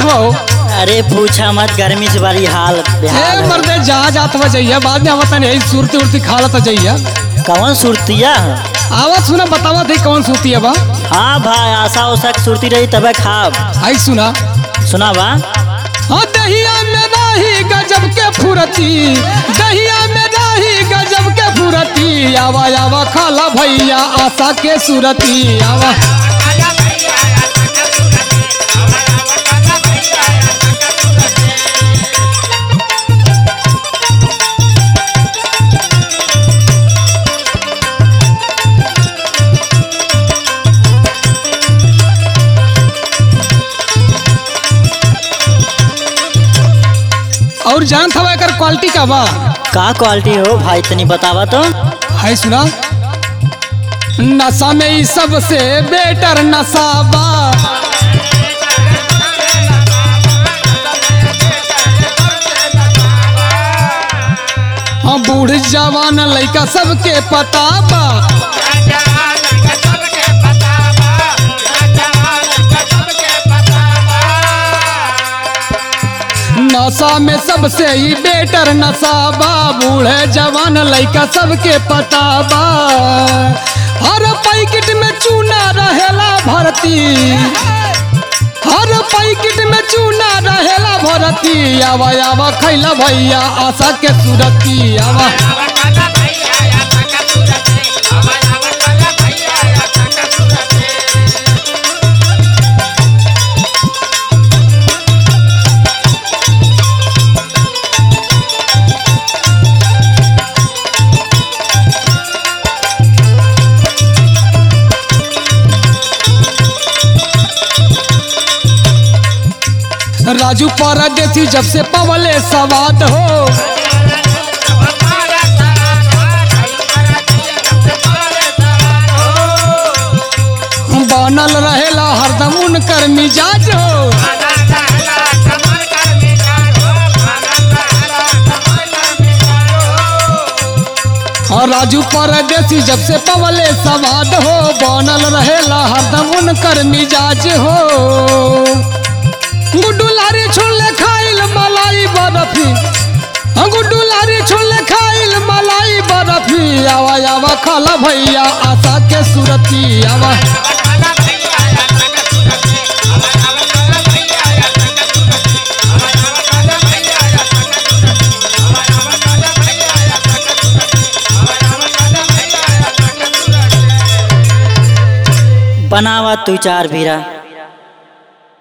हुआ हो अरे पूछा मत गर्मी से बड़ी हाल बेहाल ए है। मर्दे जहाँ जात हुआ जाइए बाद में आवत नहीं सुरती उर्ती खा लता जाइए कौन सुरतिया है? आवत सुना बतावा थे कौन सुरती है बा हाँ भाई आशा उषा के सुरती रही तबे खाब आई सुना सुना बा हाँ दहिया में रही गजब के फुरती दहिया में रही गजब के फुरती आवा आवा खाला भैया आशा के सुरती आवा और जानत हवा एकर क्वालिटी का बा का क्वालिटी हो भाई तनी बतावा तो है सुना नशा में ई सबसे बेटर नशा बा हाँ बूढ़ जवान लइका सबके पता बा नशा में सबसे ही बेटर नशा बा बूढ़े जवान लइका सबके पता बा हर पैकेट में चूना रहेला भरती हर पैकेट में चूना रहेला भरती आवा आवा खैला भैया आशा के सुरती आवा राजू परदेसी जब से पवले सवाद हो बनल रहेला हरदम उनकर मिजाज हो और राजू परदेसी जब से पवले सवाद हो बनल रहेला हरदम उनकर मिजाज हो गुड्डू लारी छोले खाइल मलाई बर्फी हाँ, गुड्डू लारी छोले खाइल मलाई बर्फी आवा आवा खाला भैया आशा के सुरती आवा बनावा तू चार भीरा